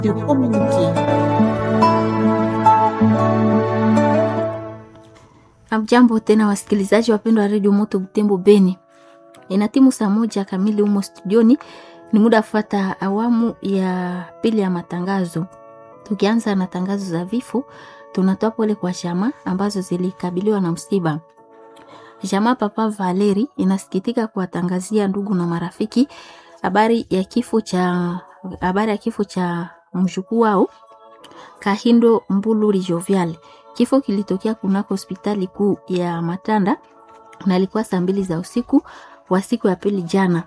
de communiquer. Amjambo tena wasikilizaji wapendwa wa redio Moto Butembo Beni, ina timu saa moja kamili humo studioni. Ni muda fata awamu ya pili ya matangazo. Tukianza na tangazo za vifo, tunatoa pole kwa shama ambazo zilikabiliwa na msiba. Jamaa Papa Valeri inasikitika kuwatangazia ndugu na marafiki habari ya kifo cha habari ya kifo cha mjukuu wao Kahindo Mbuluri Jovial. Kifo kilitokea kunako hospitali kuu ya Matanda na ilikuwa saa mbili za usiku wa siku ya pili jana.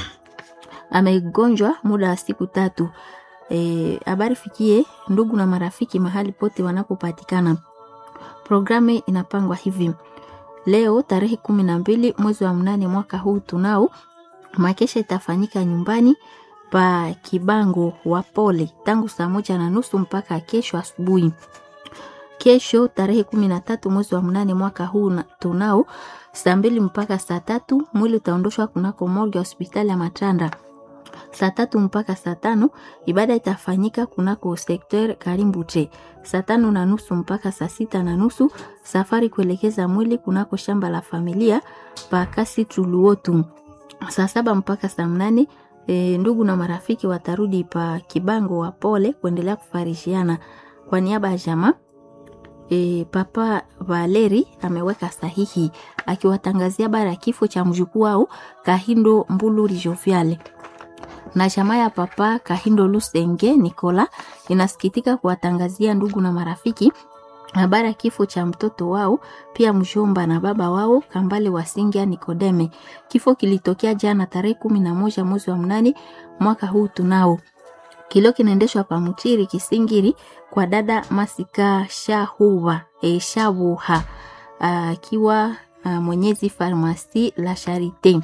Amegonjwa muda wa siku tatu. Habari e, fikie ndugu na marafiki mahali pote wanapopatikana. Programu inapangwa hivi: leo tarehe kumi na mbili mwezi wa mnane mwaka huu tunao makesha itafanyika nyumbani pa Kibango wa Pole tangu saa moja na nusu mpaka kesho asubuhi. Kesho tarehe kumi na tatu mwezi wa mnane mwaka huu tunao saa mbili mpaka saa tatu mwili utaondoshwa kunako morgue ya hospitali ya Matanda. Saa tatu mpaka saa tano ibada itafanyika kunako sekter Karimbute. Saa tano na nusu mpaka saa sita na nusu safari kuelekeza mwili kunako shamba la familia pa Kasi Tuluotu. Saa saba mpaka saa mnane e, ndugu na marafiki watarudi pa Kibango wa Pole kuendelea kufarishiana. Kwa niaba ya jamaa e, Papa Valeri ameweka sahihi akiwatangazia bara ya kifo cha mjukuu wao Kahindo Mbuluri Joviale na jamaa ya Papa Kahindo Lusenge Nikola inasikitika kuwatangazia ndugu na marafiki habari ya kifo cha mtoto wao pia mjomba na baba wao Kambale Wasingia Nikodeme. Kifo kilitokea jana tarehe kumi na moja mwezi wa mnane mwaka huu tunao. Kilo kinaendeshwa pa Mutiri Kisingiri kwa dada Masika Shahuwa e, Shabuha akiwa mwenyezi farmasi la Charite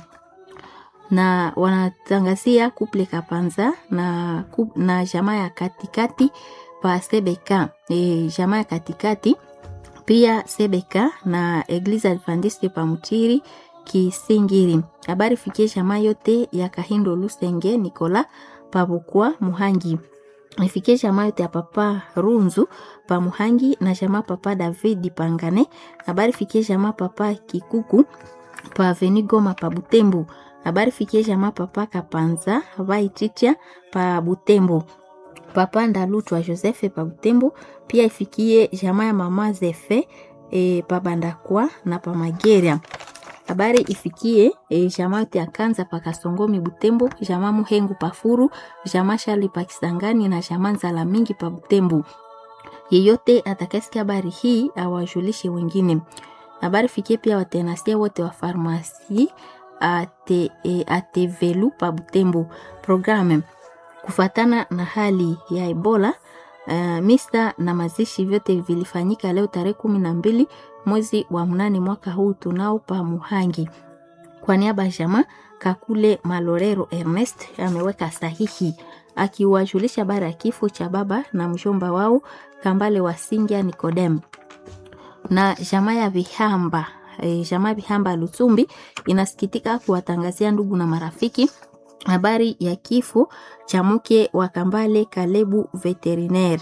na wanatangazia kuple Kapanza na, na jamaa ya katikati pa Sebeka e, jamaa ya katikati pia Sebeka na Eglise Adventiste pa Mutiri Kisingiri. Habari fikie jamaa yote ya Kahindo Lusenge Nikola pabukwa Muhangi ifikie jamaa yote ya papa Runzu pa Muhangi na jamaa papa David Pangane. Habari fikie jamaa papa Kikuku pa Aveni Goma pa Butembo. Habari fikie jamaa papa Kapanza Vaititia pa Butembo. Papa Ndalutwa Joseph pa Butembo. Pia ifikie jamaa ya mama Zefe e, pa Bandakwa na pa Mageria. Habari ifikie e, jamaa yote ya Kanza pa Kasongomi Butembo, jamaa Muhengu pa Furu, jamaa Shali pa Kisangani na jamaa Nzala mingi pa Butembo. Yeyote atakasikia habari hii awajulishe wengine. Habari fikie pia watenasia wote wa farmasi ate, e, atevelu pa Butembo. Programe kufatana na hali ya Ebola uh, misa na mazishi vyote vilifanyika leo tarehe kumi na mbili mwezi wa mnane mwaka huu tunao pa Muhangi. Kwa niaba ya jamaa Kakule Malorero Ernest ameweka sahihi akiwajulisha bara ya kifo cha baba na mjomba wao Kambale Wasingia Nikodem na jamaa ya Vihamba e, jamaa Vihamba Lutumbi inasikitika kuwatangazia ndugu na marafiki habari ya kifo cha mke wa Kambale Kalebu veterinaire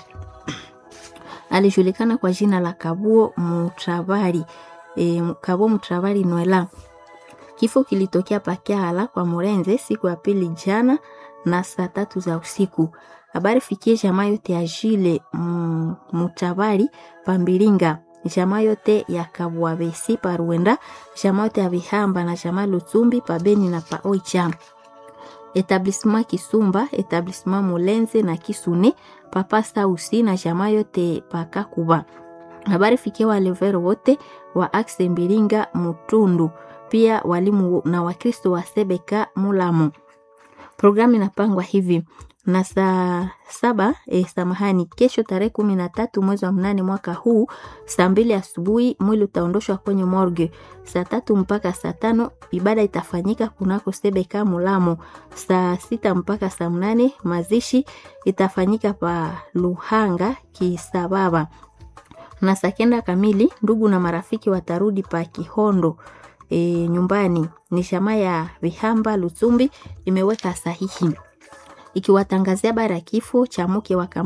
alijulikana kwa jina la Kabuo Mutravali e, Kabuo Mutravali Nwela. Kifo kilitokea Pakiala kwa Murenze siku ya pili jana na saa tatu za usiku. Habari fikie jamaa yote ya Jile Mutravali Pambilinga, jamaa yote ya Kabuabesi pa Ruenda, jamaa yote ya Vihamba na jamaa Lutumbi pa Beni na pa Oicha etablissement Kisumba, etablissement Mulenze na Kisune, papa Sausi na jamaa yote paka Kuba. Habari fikia walevero wote wa Axe Mbilinga Mutundu, pia walimu na Wakristo wa Sebeka Mulamu. Programu inapangwa hivi na saa saba eh, samahani, kesho tarehe kumi na tatu mwezi wa mnane mwaka huu saa mbili asubuhi mwili utaondoshwa kwenye morgue. Saa tatu mpaka saa tano ibada itafanyika kunako Sebeka Mulamo. Saa sita mpaka saa mnane mazishi itafanyika pa Luhanga Kisababa, na saa kenda kamili ndugu na marafiki watarudi pa Kihondo e, nyumbani. Ni shama ya Vihamba Lutumbi imeweka sahihi ikiwatangazia habari ya kifo cha mke wa